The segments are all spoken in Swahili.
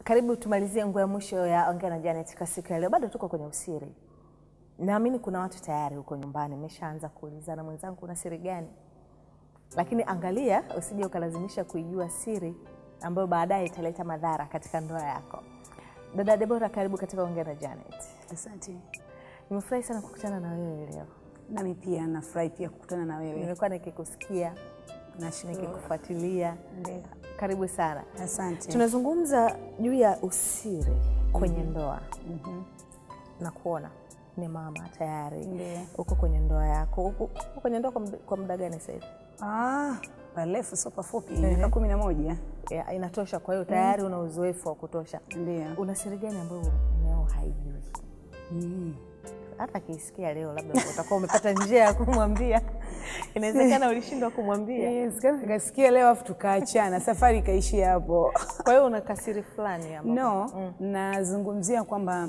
Karibu tumalizie nguo ya mwisho ya Ongea na Janet kwa siku ya leo. Bado tuko kwenye usiri. Naamini kuna watu tayari huko nyumbani meshaanza kuulizana, mwenzangu, una siri gani? Lakini angalia usije ukalazimisha kuijua siri ambayo baadaye italeta madhara katika ndoa yako. Dada Debora, karibu katika Ongea na Janet. Asante. Nimefurahi sana kukutana na wewe leo. Nami pia nafurahi pia kukutana na wewe. Nimekuwa nikikusikia, Nashukuru. nikikufuatilia. Ndio. Karibu sana. Asante. Tunazungumza juu ya usiri kwenye ndoa Mhm. na kuona ni mama tayari Ndio. uko kwenye ndoa yako. Uko uko kwenye ndoa kwa muda- kwa muda gani sasa hivi? Ah, parefu sio pafupi, miaka kumi na moja. Ya, Inatosha. Kwa hiyo tayari una uzoefu wa kutosha. Ndio. Una siri gani ambayo mumeo haijui? Mm. Hata akiisikia leo, labda utakuwa umepata njia ya kumwambia. Inawezekana ulishindwa kumwambia, Yes, kama nikasikia leo afu tukaachana, safari ikaishia hapo. kwa hiyo una kasiri fulani ambapo- No, nazungumzia kwamba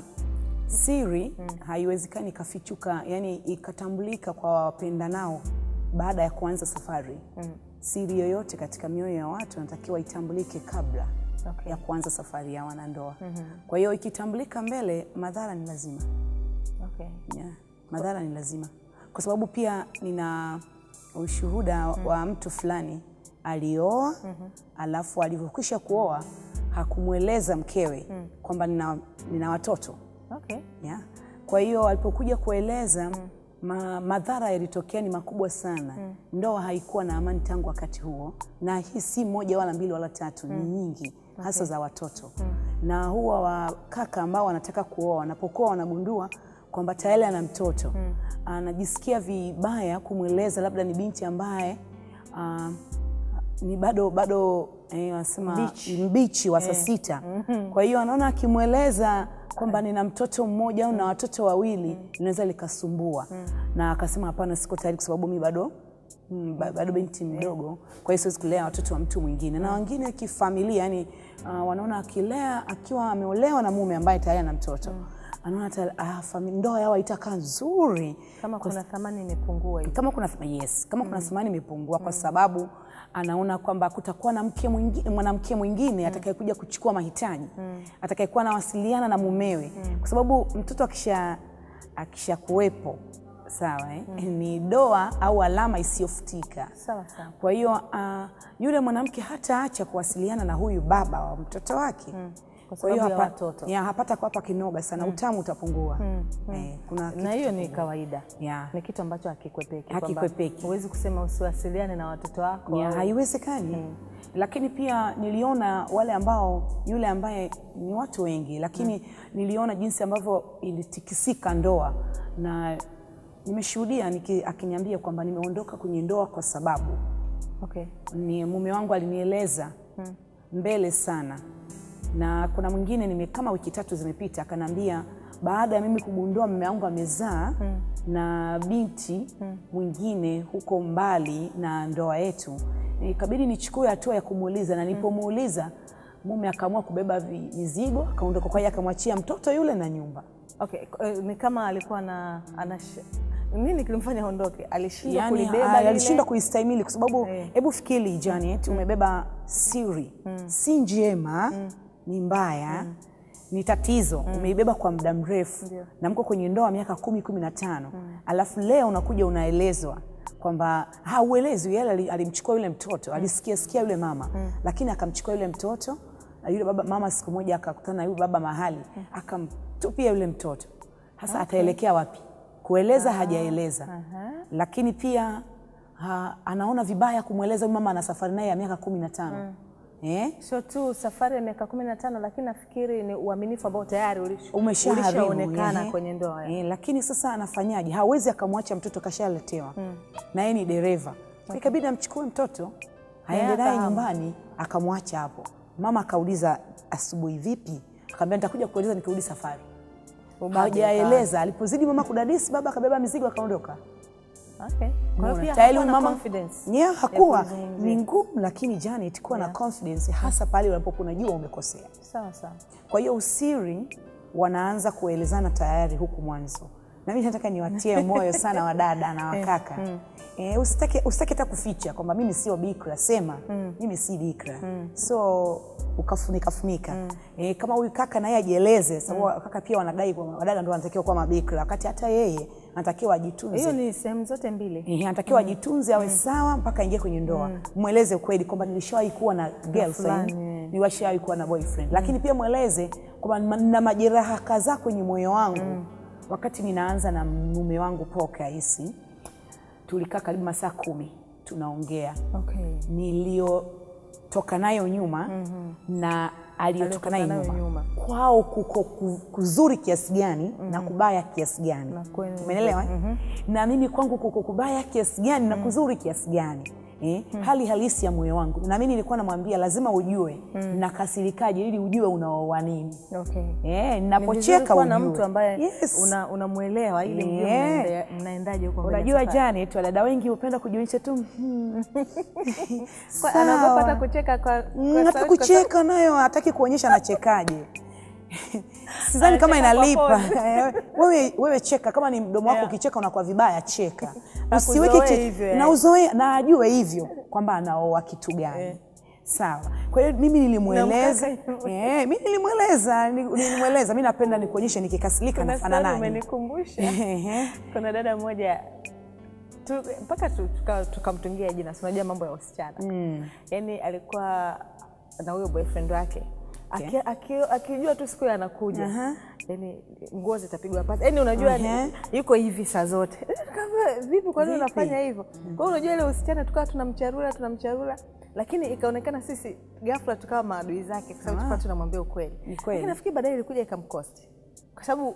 siri haiwezekani ikafichuka, yani ikatambulika kwa wapendanao baada ya kuanza safari. Siri yoyote katika mioyo ya watu inatakiwa itambulike kabla Okay. ya kuanza safari ya wanandoa. Kwa hiyo ikitambulika mbele, madhara ni lazima. Okay. Yeah, madhara ni lazima, kwa sababu pia nina ushuhuda wa mtu fulani alioa, alafu alivyokwisha kuoa hakumweleza mkewe kwamba nina, nina watoto Okay. yeah. Kwa hiyo alipokuja kueleza ma, madhara yalitokea ni makubwa sana. Ndoa haikuwa na amani tangu wakati huo, na hii si moja wala mbili wala tatu, ni nyingi hasa za watoto na huwa wakaka ambao wanataka kuoa wanapokuwa wanagundua kwamba tayari ana mtoto anajisikia vibaya kumweleza, labda ni binti ambaye ah, ni bado bado eh, wanasema Mbichi. mbichi wa saa sita. Kwa hiyo anaona akimweleza kwamba nina mtoto mmoja au na watoto wawili linaweza likasumbua, na akasema hapana, siko tayari kwa sababu mi bado mm, ba- bado binti mdogo, kwa hiyo siwezi kulea watoto wa mtu mwingine. Na wengine kifamilia, yani uh, wanaona akilea akiwa ameolewa na mume ambaye tayari ana mtoto anaona hata ah, fami- ndoa yao haitakaa nzuri Kama kuna thamani imepungua hivi. kama kuna yes, kama kuna thamani imepungua kwa sababu anaona kwamba kutakuwa na mke mwingine, mwanamke mwingine atakayekuja kuchukua mahitaji atakayekuwa anawasiliana na mumewe, kwa sababu mtoto akisha akisha kuwepo sawa eh? ni doa au alama isiyofutika. Sawa sawa. Kwa hiyo uh, yule mwanamke hataacha kuwasiliana na huyu baba wa mtoto wake Kwa Kwa hiyo sababu ya hapa- watoto. ya, hapata kuwapa kinoga sana, utamu utapungua. Eh, kuna Na hiyo ni kawaida. ya, Ni kitu ambacho hakikwepeki. Hakikwepeki. kwamba Huwezi kusema usiwasiliane na watoto wako. ya, au- haiwezekani lakini pia niliona wale ambao yule ambaye ni watu wengi lakini niliona jinsi ambavyo ilitikisika ndoa na nimeshuhudia niki- akiniambia kwamba nimeondoka kwenye ndoa kwa sababu Okay. ni mume wangu alinieleza mbele sana, na kuna mwingine nime kama wiki tatu zimepita, akaniambia baada ya mimi kugundua mume wangu amezaa na binti mwingine huko mbali na ndoa yetu, ikabidi nichukue hatua ya kumuuliza, na nilipomuuliza mume akaamua kubeba vi- mizigo akaondoka, kwa hiyo akamwachia mtoto yule na nyumba. Okay. eh, Ni kama alikuwa na anash... nini kilimfanya aondoke? Alishindwa Yani, kulibeba ah, lile? alishindwa kuistahimili kwa sababu Eh. hebu fikiri Janet, umebeba siri si njema, ni mbaya, ni tatizo, umeibeba kwa muda mrefu Ndio. na mko kwenye ndoa miaka kumi kumi na tano alafu leo unakuja unaelezwa kwamba hauelezwi. Yeye ali- alimchukua yule mtoto, alisikia sikia yule mama, lakini akamchukua yule mtoto na yule baba. Mama siku moja akakutana na yule baba mahali, akamtupia yule mtoto. Sasa ataelekea wapi? Kueleza hajaeleza Aha. lakini pia ha, anaona vibaya kumweleza huyu mama ana safari naye ya miaka kumi na tano eh? Sio tu safari ya miaka kumi na tano lakini nafikiri ni uaminifu ambao tayari ulish- umeshaharibu ulishaonekana ehe. kwenye ndoa. Eh, lakini sasa anafanyaje? Hawezi akamwacha mtoto kashaletewa na yeye ni dereva, ikabidi amchukue mtoto aende naye akahamu. nyumbani, akamwacha hapo. Mama akauliza asubuhi, vipi? Akamwambia nitakuja kueleza nikirudi safari. Ubabe Hajaeleza. Alipozidi mama kudadisi, baba akabeba mizigo akaondoka. ukawa. Okay. Kwa hiyo Unaona, pia tayari hakuwa na mama confidence yeah, ya hakuwa kulizungumzia. ni ngumu, lakini Janet, kuwa na confidence hasa pale unapokuwa unajua umekosea. Sawa sawa. Kwa hiyo usiri wanaanza kuelezana tayari huku mwanzo, na mimi nataka niwatie moyo sana wadada na wakaka eh, usitake usitake hata kuficha kwamba mimi sio bikra, sema mimi si bikra. So ukafunika funika eh, kama huyu kaka naye ajieleze sababu kaka pia wanadai kwa wadada ndio wanatakiwa kuwa mabikira wakati hata yeye anatakiwa ajitunze hiyo ni sehemu zote mbili Ehe, anatakiwa ajitunze awe sawa mpaka aingie kwenye ndoa. Mweleze ukweli kwamba nilishawahi kuwa na girlfriend, fulani. nilishawahi kuwa na boyfriend, lakini pia mweleze kwamba nina majeraha kadhaa kwenye moyo wangu. Wakati ninaanza na mume wangu Paul Kaisi, tulikaa karibu masaa kumi tunaongea okay. niliyotoka nayo nyuma na aliyotoka nayo Aliyotoka nayo nyuma. nyuma. kwao kuko ku- kuzuri kiasi gani na kubaya kiasi gani kwenu- umeelewa eh? na mimi kwangu kuko kubaya kiasi gani na kuzuri kiasi gani Eh, hali halisi ya moyo wangu na mimi nilikuwa namwambia lazima ujue nakasirikaje ili ujue unaoa nini Okay. eh, Ni vizuri ninapocheka kuwa na ujue. mtu ambaye yes. una- unamwelewa ili mjue Yeah. mnaende- mnaendaje huko mbele unajua safari. Janet, wadada wengi hupenda kujionyesha tu hmm, Kwa- sawa. anaogopa hata kucheka kwa, Mm, kwa hata sauti, kwa kucheka nayo hataki kuonyesha anachekaje. Sidhani kama Anacheka kwa inalipa. wewe, wewe cheka kama ni mdomo wako Yeah. ukicheka unakuwa vibaya, cheka Akuzoee usiweke che- hivyo, na eh. uzoe na ajue hivyo kwamba anaoa kitu gani. Sawa. Kwa hiyo mimi nilimweleza, mkaka- eh, mimi nilimweleza, ni- nilimweleza mimi napenda nikuonyeshe nikikasirika Kuna nafana story nani. umenikumbusha. Ehe. Kuna dada mmoja tu- mpaka tu- tuka- tukamtungia jina, si unajua mambo ya wasichana yaani alikuwa na huyo boyfriend wake Aki- aki- akijua tu siku hiyo anakuja Aha. yani nguo zitapigwa pasi yani unajua ni- Aha. yuko hivi saa zote Kama, vipi kwa nini Vipi? unafanya hivyo kwa hiyo unajua ile usichana tukawa tunamcharula tunamcharula lakini ikaonekana sisi ghafla tukawa maadui zake kwa sababu tukawa tunamwambia ukweli Ni kweli. lakini nafikiri baadaye ilikuja ikamkosti kwa sababu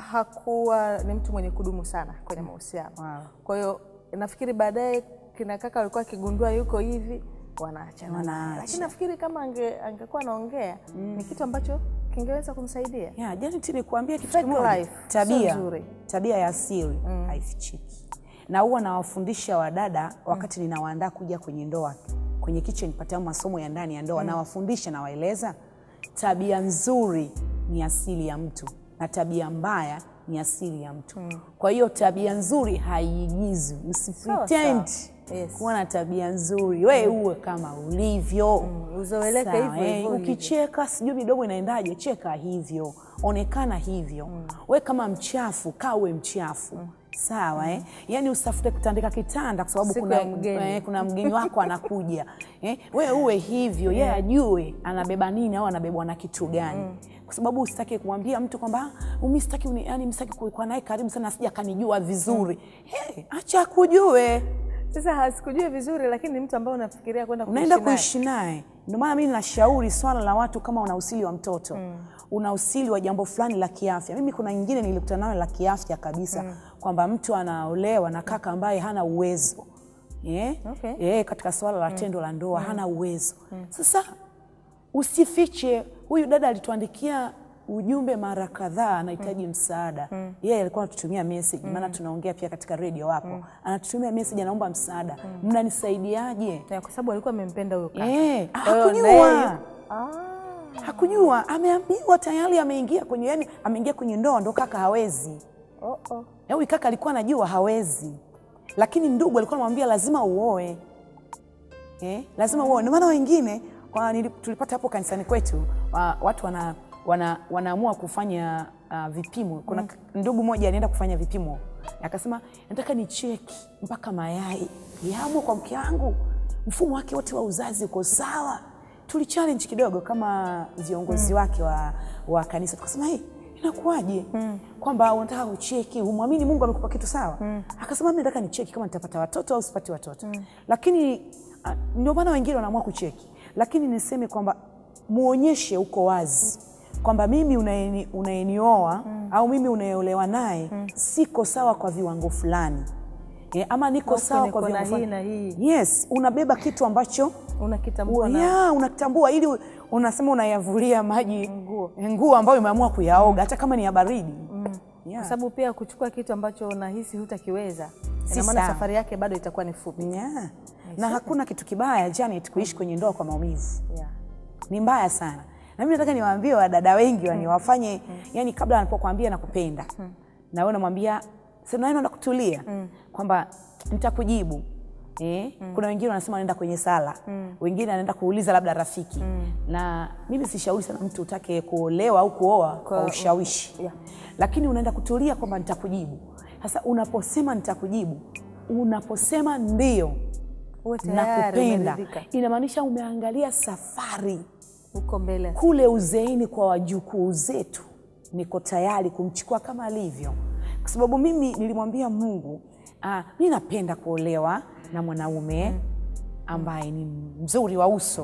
hakuwa ni mtu mwenye kudumu sana kwenye mahusiano Wow. kwa hiyo nafikiri baadaye kina kaka walikuwa akigundua yuko hivi wanaachana naye. Wanaacha. lakini nafikiri kama ange, angekuwa anaongea ni kitu ambacho kingeweza kumsaidia Yeah, Janet nikuambia kitu Fake kimoja. life, Tabia, sio nzuri. tabia ya asili haifichiki, na huwa nawafundisha wadada wakati ninawaandaa kuja kwenye ndoa, kwenye kitchen pata masomo ya ndani ya ndoa, nawafundisha nawaeleza, tabia nzuri ni asili ya mtu na tabia mbaya ni asili ya mtu. Kwa hiyo tabia nzuri haiigizwi, usipretend sawa. Yes. kuwa na tabia nzuri, we uwe kama ulivyo uzoeleke Sawa, hivyo eh, hivyo ulivyo. ukicheka sijui midomo inaendaje, cheka hivyo, onekana hivyo. We kama mchafu, kaa uwe mchafu sawa eh? Yaani usitafute kutandika kitanda kwa sababu Siku kuna, ya mgeni. eh, kuna mgeni wako anakuja eh? We uwe hivyo, yeye ajue anabeba nini au anabebwa na kitu gani kwa sababu usitaki kumwambia mtu kwamba "Ah, mi sitaki uni- yani msitaki kuwa naye karibu sana asija akanijua vizuri. Hey, acha akujue sasa hasikujui vizuri lakini ni mtu ambaye unafikiria kwenda unaenda naye. kuishi naye. Ndio maana mimi nashauri swala la watu kama una usili wa mtoto una usili wa jambo fulani la kiafya. Mimi kuna nyingine nilikutana nayo la kiafya kabisa kwamba mtu anaolewa na kaka ambaye hana uwezo eh? Okay. Eh, katika swala la tendo la ndoa hana uwezo. Sasa usifiche. Huyu dada alituandikia ujumbe mara kadhaa, anahitaji msaada. Yeye alikuwa anatutumia message, maana tunaongea pia katika redio hapo, anatutumia message, anaomba msaada, mnanisaidiaje? Ya, kwa sababu alikuwa amempenda huyo kaka Eh, Kwa hiyo hakujua. na yeye- Ah. Hakujua, ameambiwa tayari, ameingia kwenye yani, ameingia kwenye ndoa, ndo kaka hawezi. Oh, oh. Na Huyu kaka alikuwa anajua hawezi, lakini ndugu alikuwa anamwambia lazima uoe eh, lazima uoe. Ndio maana wengine kwa, nili- tulipata hapo kanisani kwetu wa, watu wana, wana, wanaamua kufanya uh, vipimo. Kuna ndugu mmoja alienda kufanya vipimo akasema, nataka ni cheki mpaka mayai yamo kwa mke wangu, mfumo wake wote wa uzazi uko sawa. Tuli challenge kidogo kama viongozi wake wa, wa kanisa, tukasema hey, inakuwaje kwamba unataka ucheki, umwamini Mungu amekupa kitu sawa? Akasema mimi nataka nicheki kama nitapata watoto au sipati watoto, lakini ah, ndio maana wengine wanaamua kucheki, lakini niseme kwamba muonyeshe uko wazi kwamba mimi unaeni- unayenioa au mimi unayeolewa naye siko sawa kwa viwango fulani Eh, ama niko Huku sawa niko kwa na viwango hii fulani. na hii. Yes, unabeba kitu ambacho unakitambua na ya unatambua ili unasema unayavulia maji Nguo. nguo ambayo umeamua kuyaoga hata kama ni ya baridi yeah. kwa sababu pia kuchukua kitu ambacho unahisi hutakiweza Si ina maana sawa. safari yake bado itakuwa ni fupi Yeah. na hakuna kitu kibaya Janet kuishi kwenye ndoa kwa maumivu yeah. ni mbaya sana na mimi nataka niwaambie wadada wengi wani wafanye yani kabla anapokuambia nakupenda na wewe unamwambia sasa naenda kutulia kwamba nitakujibu Eh, kuna wengine wanasema wanaenda kwenye sala wengine anaenda kuuliza labda rafiki na mimi sishauri sana mtu utake kuolewa au kuoa kwa, ushawishi yeah. lakini unaenda kutulia kwamba nitakujibu sasa unaposema nitakujibu unaposema ndio Uwe tayari nakupenda umeridhika. inamaanisha umeangalia safari huko mbele kule uzeeni kwa wajukuu zetu niko tayari kumchukua kama alivyo kwa sababu mimi nilimwambia mungu ah, mi napenda kuolewa na mwanaume ambaye ni mzuri wa uso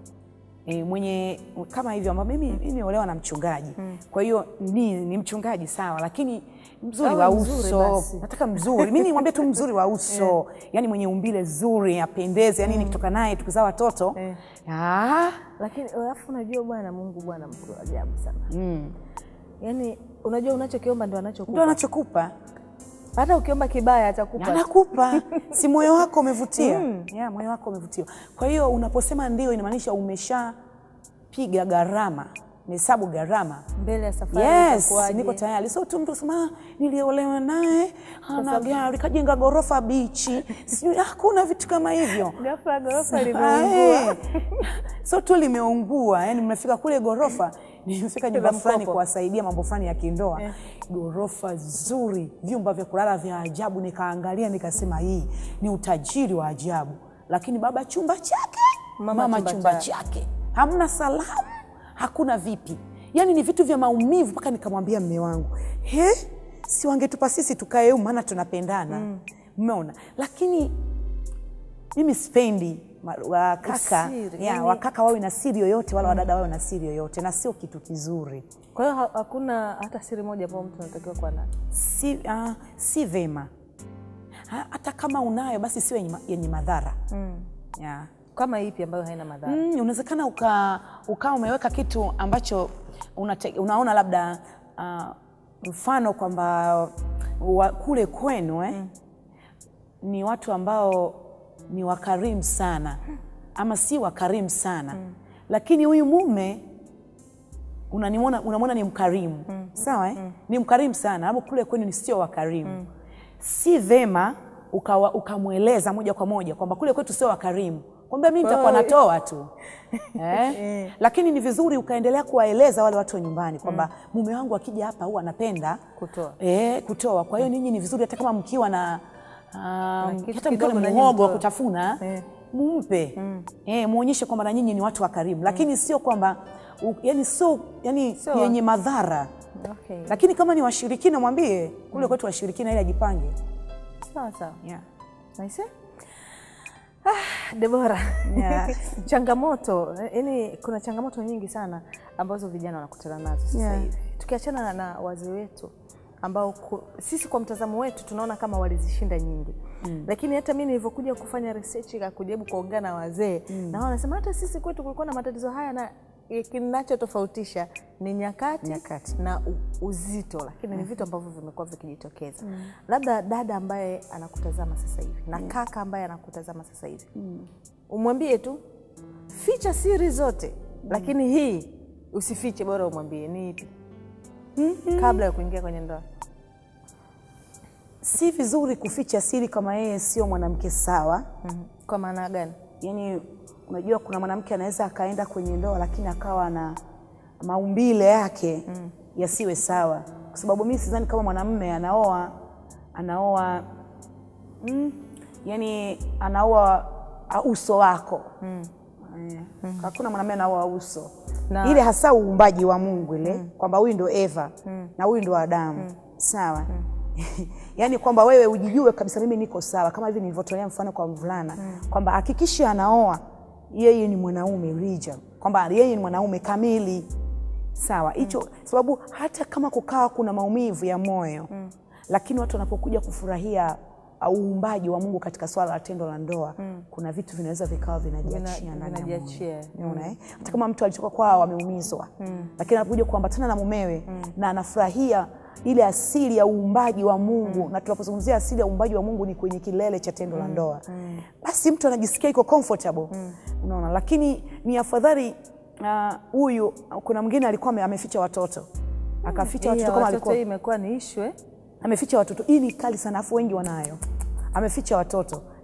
e, mwenye kama hivyo ambao mimi mimi nimeolewa na mchungaji kwa hiyo ni, ni mchungaji sawa lakini mzuri Awe wa mzuri uso basi. nataka mzuri mi nimwambie tu mzuri wa uso yani mwenye umbile zuri apendeze yani nikitoka naye tukizaa watoto Eh. ah, lakini alafu unajua bwana mungu bwana mkuu wa ajabu sana yaani unajua unachokiomba ndo ndo anachokupa anachokupa hata ukiomba kibaya atakupa anakupa si moyo wako umevutia yeah, moyo wako umevutiwa kwa hiyo unaposema ndio inamaanisha umeshapiga gharama mehesabu gharama mbele ya safari yes itakuwaje? niko tayari so tu mtu sema "Ah, niliolewa naye ana gari kajenga ghorofa bichi sijui hakuna vitu kama hivyo ghafla ghorofa Ah, limeungua eh. so tu limeungua yani mnafika kule ghorofa nimefika nyumba La fulani mkopo. kuwasaidia mambo fulani ya kindoa ghorofa zuri vyumba vya kulala vya ajabu nikaangalia nikasema hii ni utajiri wa ajabu lakini baba chumba chake Mama mama, chumba chumba, chake. chake hamna salamu hakuna vipi yaani ni vitu vya maumivu mpaka nikamwambia mme wangu he si wangetupa sisi tukae humu maana tunapendana mmeona lakini mimi sipendi ma- wakaka Usiri, ya, yani- wakaka wawe na siri yoyote wala wadada wawe na siri yoyote na sio kitu kizuri kwa hiyo ha- hakuna hata siri moja ambayo mtu anatakiwa kuwa nayo si, uh, si vema Ha- hata kama unayo basi sio yenye, ma- yenye madhara mm. yeah. kama ipi ambayo haina madhara Mm, unawezekana uka, ukawa umeweka kitu ambacho unate, unaona labda uh, mfano kwamba wa- kule kwenu eh, ni watu ambao ni wakarimu sana ama si wakarimu sana lakini huyu mume unaniona- unamwona ni mkarimu sawa eh? ni mkarimu sana ama kule kwenu ni sio wakarimu si vema ukawa- ukamweleza moja kwa moja kwamba kule kwetu sio wakarimu kwamba mi nitakuwa hiyo- natoa tu eh? lakini ni vizuri ukaendelea kuwaeleza wale watu wa nyumbani kwamba mume wangu akija hapa huwa anapenda Kutoa. eh, kutoa kwa hiyo ninyi ni vizuri hata kama mkiwa na um, kitu hata mkiwa kidogo na na nyinyi muhogo wa mtoe. kutafuna Eh. mumpe eh, muonyeshe kwamba na nyinyi ni watu wa karimu lakini sio kwamba u- yani sio yani Sio. yenye madhara okay. lakini kama ni washirikina mwambie kule kwetu washirikina ili ajipange sawa sawa yeah. Naise? Ah, Debora, Yeah. changamoto yani, kuna changamoto nyingi sana ambazo vijana wanakutana nazo sasa Yeah. hivi, tukiachana na, na wazee wetu ambao ku, sisi kwa mtazamo wetu tunaona kama walizishinda nyingi mm. Lakini hata mimi nilivyokuja kufanya research ya kujaribu kuongea na wazee mm. na wao wanasema hata sisi kwetu kulikuwa na matatizo haya na kinachotofautisha ni nyakati, Nyakati. na u, uzito, lakini ni vitu ambavyo vimekuwa vikijitokeza. Labda dada ambaye anakutazama sasa hivi na kaka ambaye anakutazama sasa hivi umwambie tu ficha siri zote, lakini hii usifiche, bora umwambie ni ipi kabla ya kuingia kwenye ndoa. si vizuri kuficha siri kama yeye sio mwanamke sawa Mhm. Kwa maana gani? yani unajua kuna mwanamke anaweza akaenda kwenye ndoa lakini akawa na maumbile yake mm. yasiwe sawa kwa sababu mi sidhani kama mwanamme anaoa anaoa mm, yani anaoa uh, uso wako mm. hakuna mwanamme anaoa uso Na- ile hasa uumbaji wa mungu ile kwamba huyu ndo eva na huyu ndo adamu sawa yaani kwamba wewe ujijue kabisa mimi niko sawa kama hivi nilivyotolea mfano kwa mvulana kwamba hakikisha anaoa yeye ni mwanaume rija kwamba yeye ni mwanaume kamili sawa hicho sababu hata kama kukawa kuna maumivu ya moyo lakini watu wanapokuja kufurahia uh, uumbaji wa mungu katika swala la tendo la ndoa kuna vitu vinaweza vikawa vinajiachia Vina- ndani ya vinajiachia. moyo. Unaona, eh? hata kama mtu alitoka kwao ameumizwa lakini anapokuja kuambatana na mumewe na anafurahia ile asili ya uumbaji wa mungu na tunapozungumzia asili ya uumbaji wa mungu ni kwenye kilele cha tendo la ndoa basi mtu anajisikia iko comfortable unaona lakini ni afadhali ah, huyu kuna mwingine alikuwa ame- ameficha watoto akaficha Hii ya watoto kama watoto alikuwa hii imekuwa ni issue eh? ameficha watoto hii ni kali sana afu wengi wanayo ameficha watoto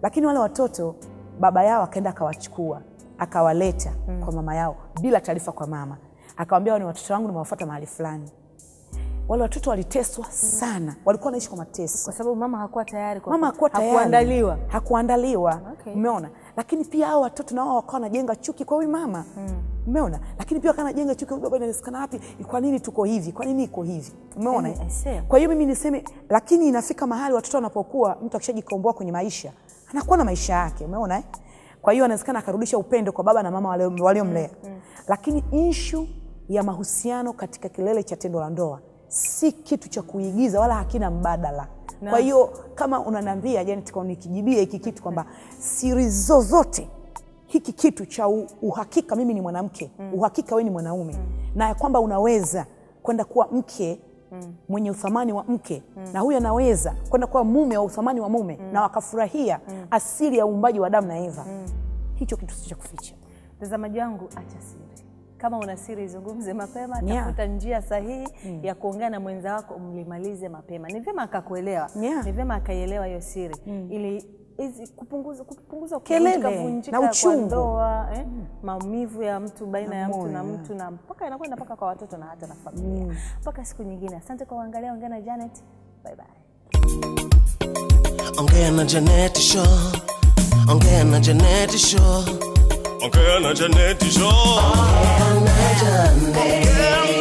lakini wale watoto baba yao akaenda akawachukua akawaleta kwa mama yao bila taarifa kwa mama akawambia ni watoto wangu nimewafuata mahali fulani wale watoto waliteswa sana walikuwa wanaishi kwa mateso kwa sababu mama hakuwa tayari kwa mama hakuwa tayari hakuandaliwa hakuandaliwa Okay. umeona lakini pia hao watoto nao wakawa wanajenga chuki kwa huyu mama umeona lakini pia wakawa wanajenga chuki huyu baba inawezekana wapi kwa nini tuko hivi kwa nini iko hivi umeona Eh, I see. kwa hiyo mimi niseme lakini inafika mahali watoto wanapokuwa mtu akishajikomboa kwenye maisha anakuwa na maisha yake umeona eh? kwa hiyo anawezekana akarudisha upendo kwa baba na mama walio- waliomlea lakini inshu ya mahusiano katika kilele cha tendo la ndoa si kitu cha kuigiza wala hakina mbadala kwa hiyo kama unaniambia Janet, kwa nikijibia hiki kitu kwamba siri zozote hiki kitu cha u- uhakika mimi ni mwanamke uhakika wewe ni mwanaume na ya kwamba unaweza kwenda kuwa mke mwenye uthamani wa mke na huyu anaweza kwenda kuwa mume wa uthamani wa mume na wakafurahia asili ya uumbaji wa Adamu na Eva hicho kitu si cha kuficha mtazamaji wangu acha siri kama una siri izungumze mapema Yeah. tafuta njia sahihi ya kuongea na mwenza wako mlimalize mapema ni vyema akakuelewa Yeah. ni vyema akaielewa hiyo siri ili hizi kupunguza kupunguza Kelele kuvunjika- vunjika na kwa uchungu. ndoa eh? maumivu ya mtu baina Na ya mtu na moyo, mtu na mpaka inakwenda mpaka kwa watoto na hata na familia mpaka siku nyingine asante kwa kuangalia ongea na Janet bye bye Ongea na Janet Show. Ongea na Janet Show. Ongea na Janet Show. Ongea na Janet.